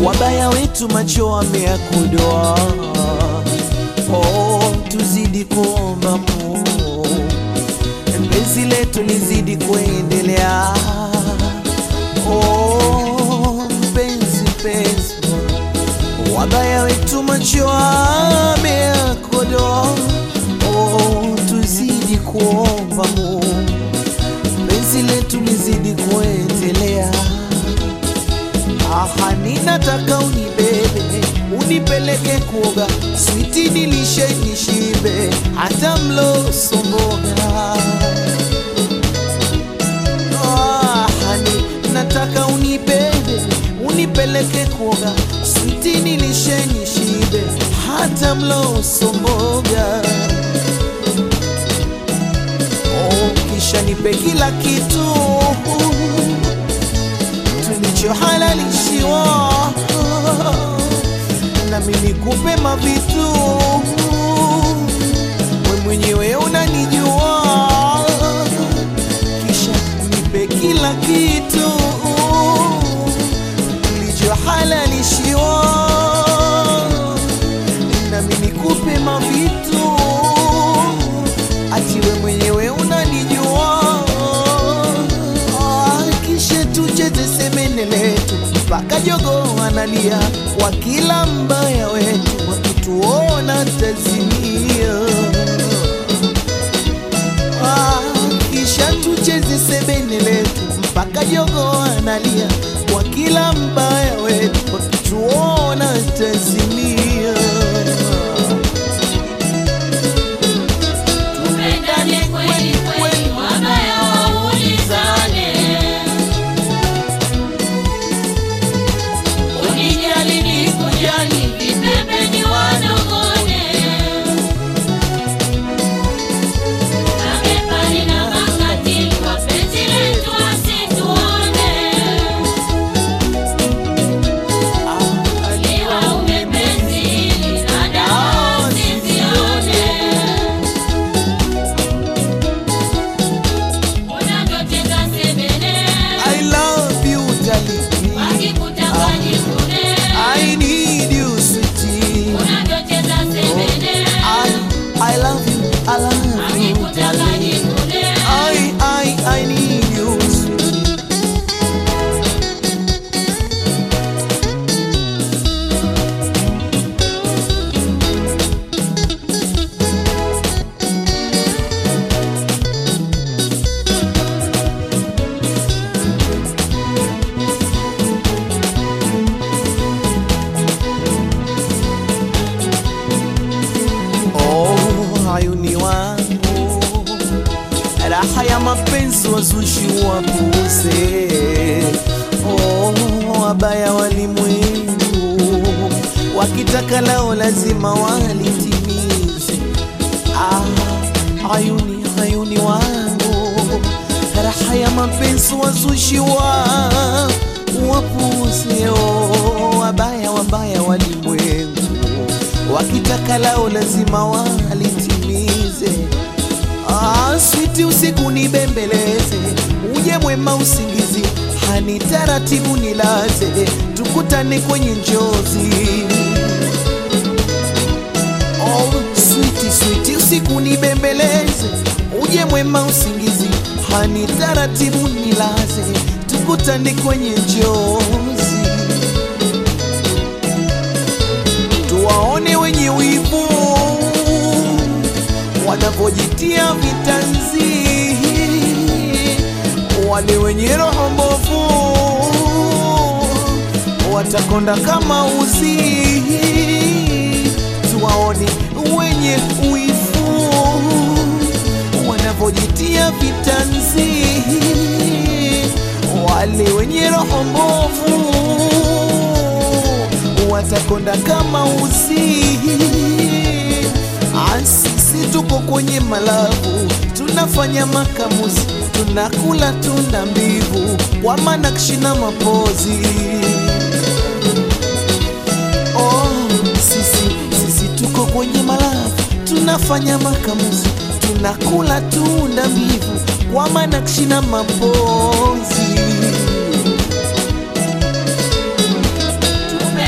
wabaya wetu macho wameyakodoa. Oh, tuzidi kuomba Mungu, penzi letu lizidi kuendelea. Oh, penzi penzi, wabaya wetu macho wameyakodoa. Oh, tuzidi kuomba Mungu, penzi letu lizidi kuendelea. Aha, ninataka unibebe unipeleke kuoga, switi nilishe nishibe, hata mlo somboga. Aha, ni- nataka unibebe unipeleke kuoga, switi nilishe nishibe, hata mlo somboga. Oh, kisha nipe kila kitu tulichohalalishiwa nami nikupe mavitu we mwenyewe unanijua kisha nipe kila kitu tulichohalalishiwa nami nikupe mavitu ati we mwenyewe unanijua Ah, kisha tucheze semene letu mpaka jogo analia kwa kila mbaya wetu wakituona tazimia Ah, kisha tucheze sebene letu mpaka jogo analia kwa kila mbaya wetu wakituona tazimia Tupendane kweli kweli, wabaya waulizane. Unijali nikujali, vipembeni wanong'one. Mabepari na makatili, wapenzi letu wasituone. Liwa umepenzi hili, na dawa usizione. Unavyocheza sebene, I love you darling wakikutaka jikune. I need you sweetie Unavyocheza sebene, I, I love you, I love you, wakikutaka darling. jikune. I, I, I need you, sweetie. Oh, hayuni wangu, raha ya mapenzi wazushi wapuze. Oh, wabaya walimwengu, wakitaka lao lazima walitimize. Ah, hayuni hayuni wangu, raha ya mapenzi wazushi wa wapuze. Oh, wabaya wabaya walimwengu wakitaka lao lazima walitimize. Ah, switi usiku nibembeleze, uje mwema usingizi, hani taratibu nilaze, tukutane kwenye njozi. Oh, switi switi usiku nibembeleze, uje mwema usingizi, hani taratibu nilaze, tukutane kwenye njozi. tuwaone wenye wivu wanavyojitia vitanzi, wale wenye roho mbovu watakonda kama uzi. Tuwaone wenye wivu wanavyojitia vitanzi, wale wenye roho mbovu watakonda kama uzi. Ah, Sisi tuko kwenye malabu, tunafanya makamuzi, tunakula tunda mbivu kwa manakshi na mapozi. Oh, sisi sisi tuko kwenye malabu, tunafanya makamuzi, tunakula tunda mbivu kwa manakshi na mapozi.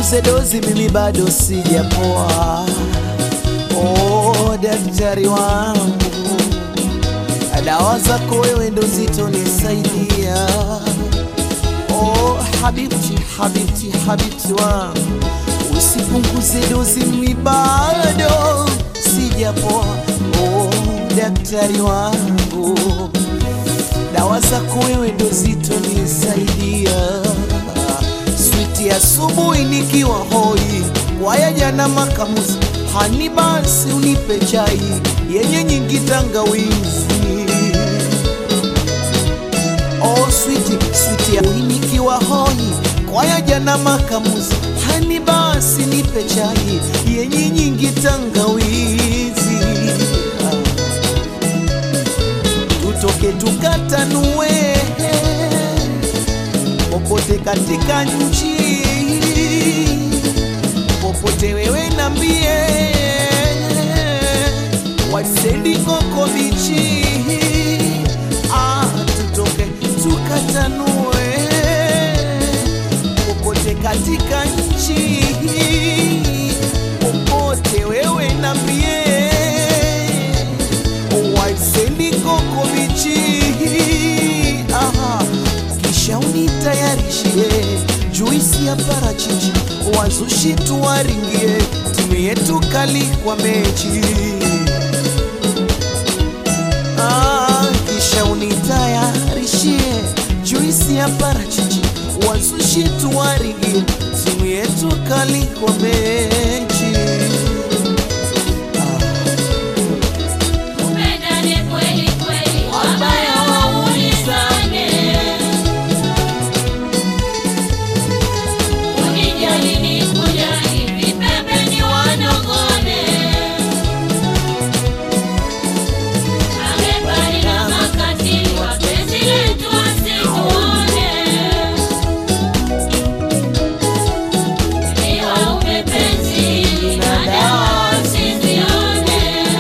usipunguze dozi, mimi bado sijapoa. Oh, daktari wangu, dawa zako wewe ndo zitonisaidia. Oh, habibti, habibti, habibti wangu, usipunguze dozi, mimi bado sijapoa. Oh, daktari wangu, dawa zako wewe ndo zitonisaidia. Switi asubuhi nikiwa hoi, waya jana makamuzi, hani basi unipe chai yenye nyingi tangawizi. Oh, switi switi ya nikiwa hoi, kwaya jana makamuzi, hani basi nipe chai yenye nyingi tangawizi. Ah tutoke tukatanue popote katika nchi, popote wewe nambie, wasendi koko bichi, ah, tutoke tukatanue popote katika nchi, popote wewe nambie waisendi koko bichi aha, kisha unitayarishie juisi ya parachichi, wazushi tuwaringie, timu yetu kali kwa mechi ah, kisha unitayarishie juisi ya parachichi, wazushi tuwaringie, timu yetu kali kwa mechi Tupendane kweli kweli, wabaya waulizane. Unijali nikujali, vipembeni wanogone. Mabepari na makatili, wapenzi letu wasituone. Ni waume penzi, na dawa usizione.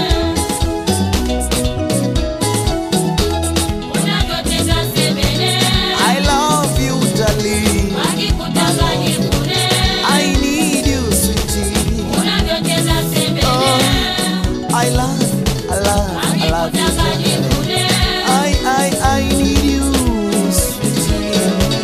Unavyotenda sebene, I love you darling wakikutangani bure. I need you sweetie Unavyotenda sebene, I love, I love, I love you wakikutangani bure. I, I, I need you sweetie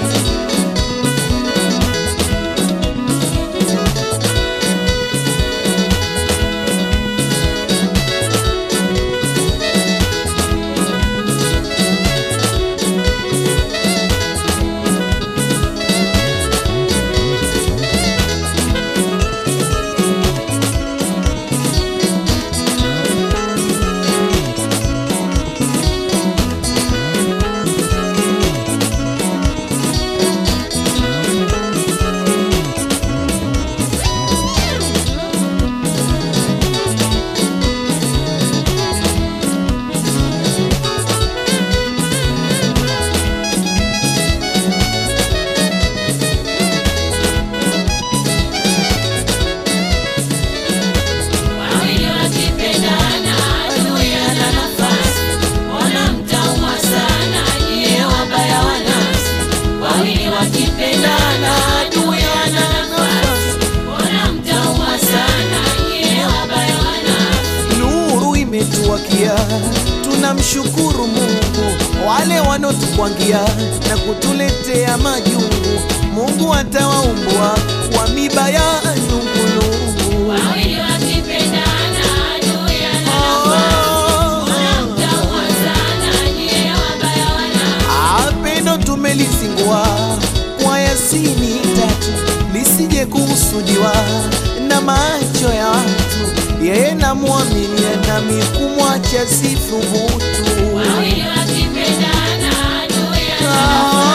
Wawili wakipendana, adui ana nafasi. Mbona mtaumwa sana, nyie wabaya wa nafsi. Wawili wakipendana, adui ana nafasi. Mbona mtaumwa sana, nyie wabaya wa nafsi. Nuru imetuwakia, tunamshukuru Mungu. Wale wanotukwangia na kutuletea majungu, Mungu atawaumbua kwa miba ya nungulungu. Wawili wakipendana, adui ana Mbona mtaumwa sana, nyie wabaya wa nafsi. Apendo tumelizingua kwa Yasini tatu, lisije kuhusudiwa na macho ya watu. Yeye namwamini nami kumwacha sithubutu. Wawili wakipendana, adui ana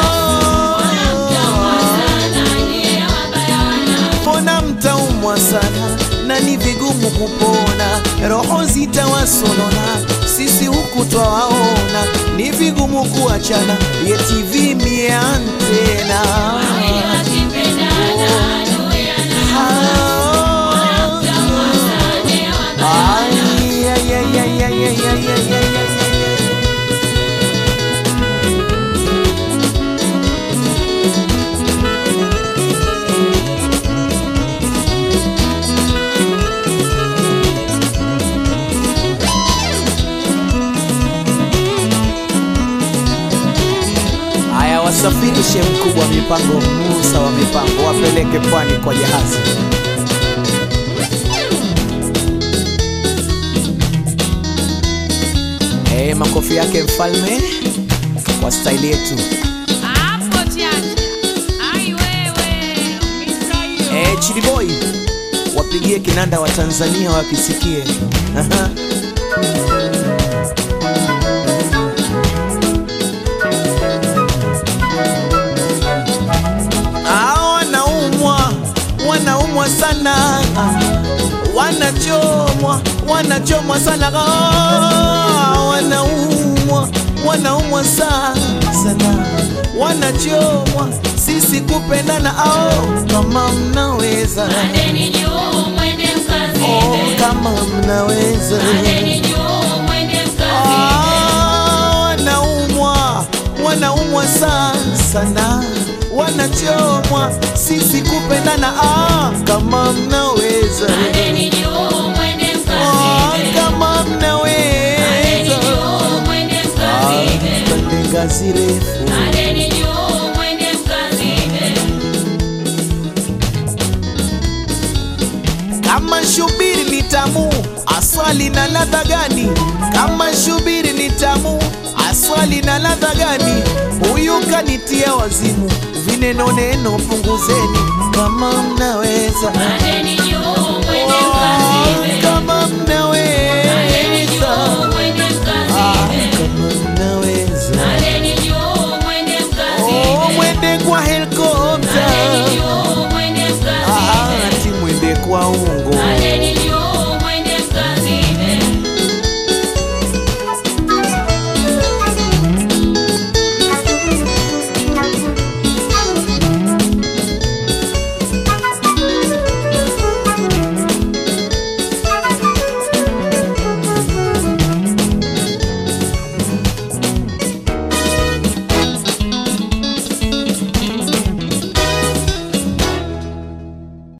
Ah, sana, nyie wabaya wa nafsi. Mbona mtaumwa sana na ni vigumu kupona, roho zitawasonona, sisi huku twawaona, ni vigumu kuachana, yeti vimie antena Wawili wakipendana, adui ana Ah, sana, nyie wabaya ay, ay, ay, ay, ay, ay, ay, ay, ay, ay. Msafirishe mkubwa wa mipango, Musa wa mipango, wapeleke pwani kwa jahazi. Eh, makofi yake mfalme kwa staili yetu. Hapo chacha. Ai wewe, umisa hiyo. Eh, Chidi Boy wapigie kinanda wa Tanzania wakisikie. Aha. Ah, wanaumwa wanaumwa sana wanachomwa wanachomwa sana Ah, wanaumwa wanaumwa sana sana wanachomwa sisi kupendana ao kama mnaweza Pandeni juu mwende oh, mkazibe. kama mnaweza Pandeni juu mwende mkazibe. Ah, wanaumwa wanaumwa sana sana wanachomwa sisi kupendana ah, kama mnaweza Pandeni juu mwende ah, mkazibe. kama Pandeni mnaweza juu mwende mkazibe. pande ngazi refu Pandeni juu mwende mkazibe. kama shubiri ni tamu aswali na ladha gani kama shubiri ni tamu aswali na ladha gani huyu kanitia wazimu vineno neno punguzeni kama mnaweza Pandeni juu mwende Oh, mkazibe. kama Pandeni mnaweza juu mwende Ah, mkazibe. kama mnaweza Pandeni juu mwende Oh, mkazibe. mwende kwa helikopta Pandeni juu mwende Ah, mkazibe. ati mwende kwa ungo